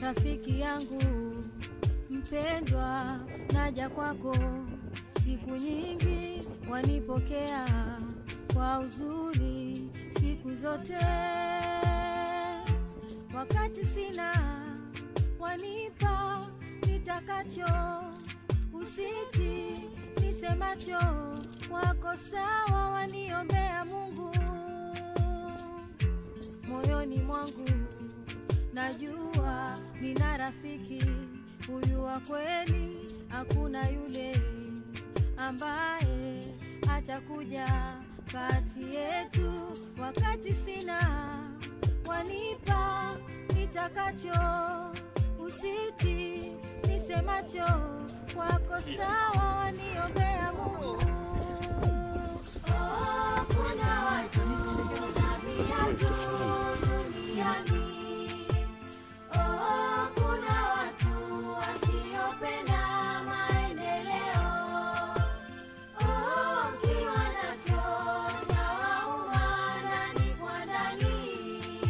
rafiki yangu mpendwa, naja kwako siku nyingi, wanipokea kwa uzuri siku zote, wakati sina wanipa nitakacho, usiti nisemacho, wako sawa, waniombea Mungu moyoni mwangu najua nina rafiki huyu wa kweli, hakuna yule ambaye atakuja kati yetu. Wakati sina wanipa nitakacho, usiti nisemacho, kwako sawa, waniombea Mungu. Oh, kuna watu na viatu duniani Oh, kuna watu wasiopenda maendeleo. Oh, ukiwa nacho chawauma ndani kwa ndani.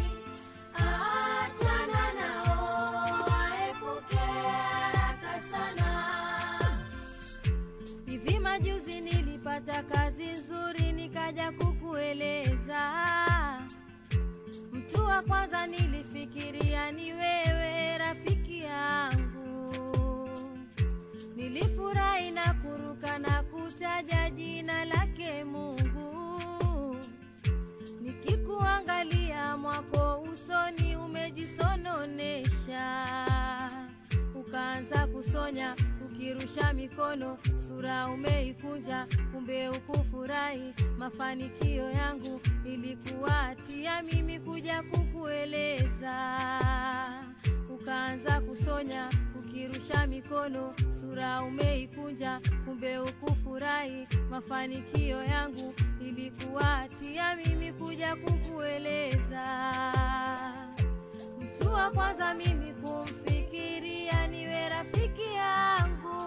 Achana nao, waepuke haraka sana. Hivi majuzi nilipata kazi nzuri, nikaja kukueleza Mtu wa kwanza nilifikiria ni wewe rafiki yangu, nilifurahi na kuruka na kutaja jina lake Mungu, nikikuangalia mwako usoni umejisononesha, ukaanza kusonya ukirusha mikono, sura umeikunja, kumbe ukufurahi mafanikio yangu, ilikuwatia mimi kuja kukueleza. Ukaanza kusonya ukirusha mikono, sura umeikunja, kumbe ukufurahi mafanikio yangu, ilikuwatia mimi kuja kukueleza. Mtu wa kwanza mimi kumfikiria niwe rafiki yangu.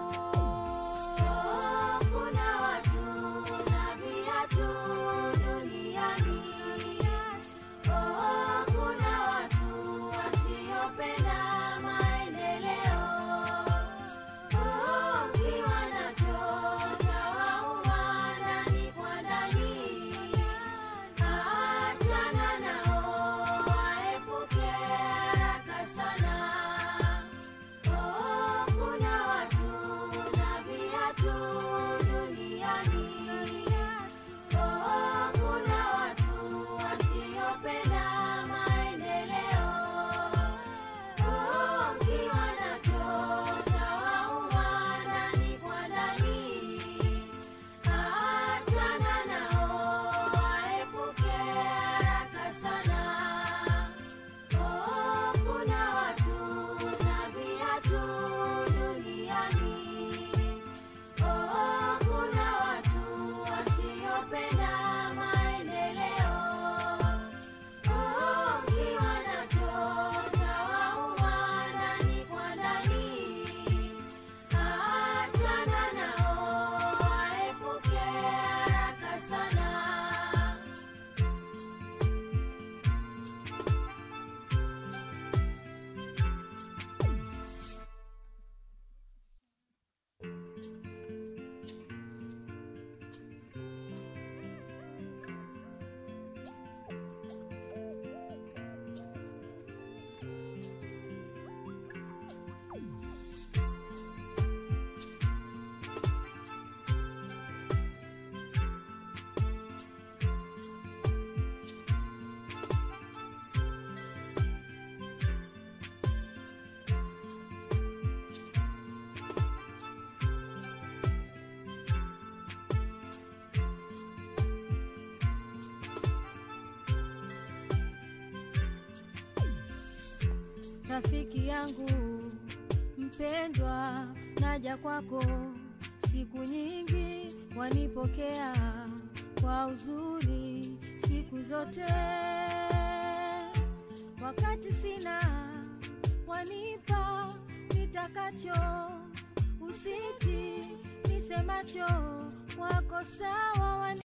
Kuna watu na viatu duniani. Oh, kuna watu wasiopenda maendeleo. Oh, ukiwa nacho chawauma ndani kwa ndani. Achana nao, waepuke haraka sana. Oh, kuna watu na viatu duniani. Oh, kuna watu wasiopenda maendeleo. Oh, ukiwa nacho chawauma ndani kwa ndani. Achana nao, waepuke haraka sana. Oh, kuna watu na viatu duniani. Oh, kuna watu wasiopenda maendeleo. Oh, ukiwa nacho chawauma ndani kwa ndani. Achana nao, waepuke haraka sana. rafiki yangu mpendwa, naja kwako siku nyingi, wanipokea kwa uzuri siku zote, wakati sina wanipa nitakacho, usiti nisemacho, wako sawa wani